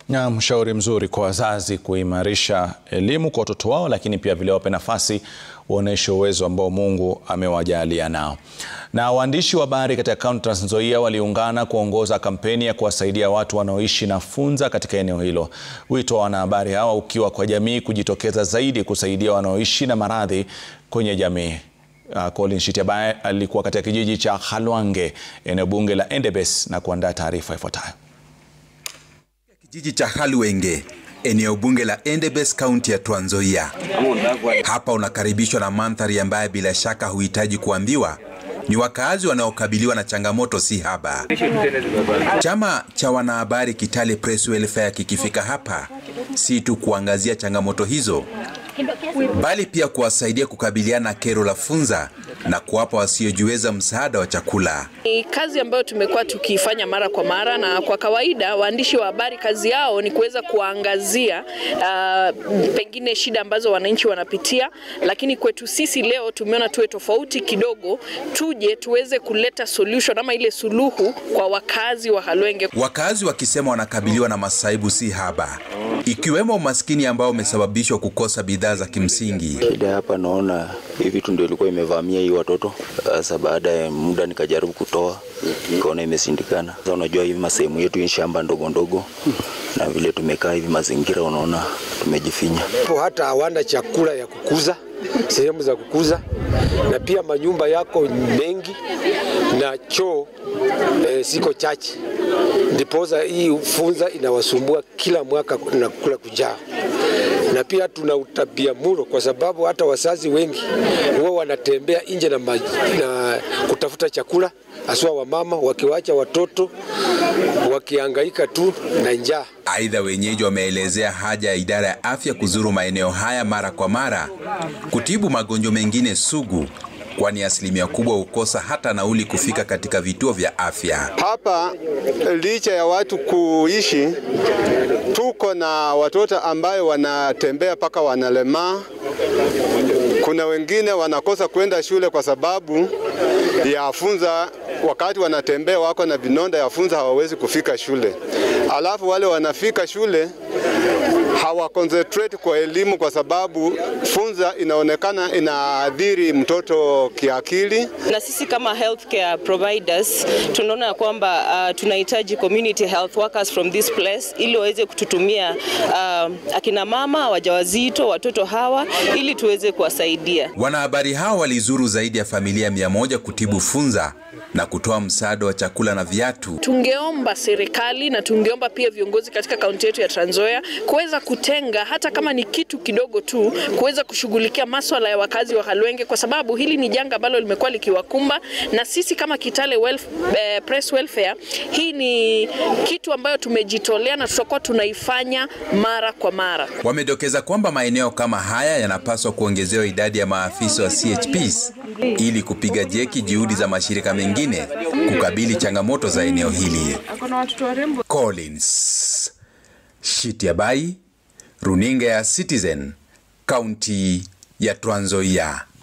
Na mshauri mzuri kwa wazazi kuimarisha elimu kwa watoto wao, lakini pia vile wape nafasi waonyeshe uwezo ambao Mungu amewajalia nao. Na waandishi wa habari katika kaunti Trans Nzoia waliungana kuongoza kampeni ya kuwasaidia watu wanaoishi na funza katika eneo hilo. Wito wa wanahabari hawa ukiwa kwa jamii kujitokeza zaidi kusaidia wanaoishi na maradhi kwenye jamii. Uh, Colin Shitiabaye alikuwa katika kijiji cha Khalwange eneo bunge la Endebess na kuandaa taarifa ifuatayo. Kijiji cha Khalwenge eneo bunge la Endebess kaunti ya Trans Nzoia. Hapa unakaribishwa na mandhari ambayo bila shaka huhitaji kuambiwa ni wakaazi wanaokabiliwa na changamoto si haba. Chama cha wanahabari Kitale Press Welfare kikifika hapa si tu kuangazia changamoto hizo, bali pia kuwasaidia kukabiliana na kero la funza na kuwapa wasiojiweza msaada wa chakula. Ni kazi ambayo tumekuwa tukiifanya mara kwa mara, na kwa kawaida waandishi wa habari kazi yao ni kuweza kuangazia uh, pengine shida ambazo wananchi wanapitia, lakini kwetu sisi leo tumeona tuwe tofauti kidogo, tuje tuweze kuleta solution ama ile suluhu kwa wakazi wa Khalwenge. Wakazi wakisema wanakabiliwa na masaibu si haba, ikiwemo umaskini ambao umesababishwa kukosa bidhaa za kimsingi. Shida hapa naona hii vitu ndio ilikuwa imevamia hii watoto. Sasa baada ya muda nikajaribu kutoa, nikaona imesindikana. Sasa unajua hivi masehemu yetu hii shamba ndogo ndogo, na vile tumekaa hivi mazingira, unaona tumejifinya. Hata hawana chakula ya kukuza, sehemu za kukuza, na pia manyumba yako mengi na choo e, siko chache, ndiposa hii funza inawasumbua kila mwaka na kula kujaa na pia tuna utabia muro kwa sababu hata wazazi wengi huwa wanatembea nje na, na kutafuta chakula, haswa wamama wakiwacha watoto wakihangaika tu na njaa. Aidha, wenyeji wameelezea haja ya idara ya afya kuzuru maeneo haya mara kwa mara kutibu magonjwa mengine sugu kwani asilimia kubwa hukosa hata nauli kufika katika vituo vya afya. Hapa licha ya watu kuishi, tuko na watoto ambayo wanatembea mpaka wanalemaa. Kuna wengine wanakosa kwenda shule kwa sababu ya funza. Wakati wanatembea wako na vinonda ya funza, hawawezi kufika shule. Alafu wale wanafika shule hawa concentrate kwa elimu kwa sababu funza inaonekana inaadhiri mtoto kiakili. Na sisi kama healthcare providers tunaona kwamba uh, tunahitaji community health workers from this place ili waweze kututumia uh, akina mama wajawazito, watoto hawa ili tuweze kuwasaidia. Wanahabari hao walizuru zaidi ya familia mia moja kutibu funza na kutoa msaada wa chakula na viatu. Tungeomba serikali na tungeomba pia viongozi katika kaunti yetu ya Trans Nzoia kuweza kutenga hata kama ni kitu kidogo tu kuweza kushughulikia maswala ya wakazi wa Khalwenge, kwa sababu hili ni janga ambalo limekuwa likiwakumba, na sisi kama Kitale Welf, eh, Press Welfare, hii ni kitu ambayo tumejitolea na tutakuwa tunaifanya mara kwa mara. Wamedokeza kwamba maeneo kama haya yanapaswa kuongezewa idadi ya maafisa wa CHPs ili kupiga jeki juhudi za mashirika mengine kukabili changamoto za eneo hili. Collins Shitiabai, runinga ya Citizen, kaunti ya Trans Nzoia.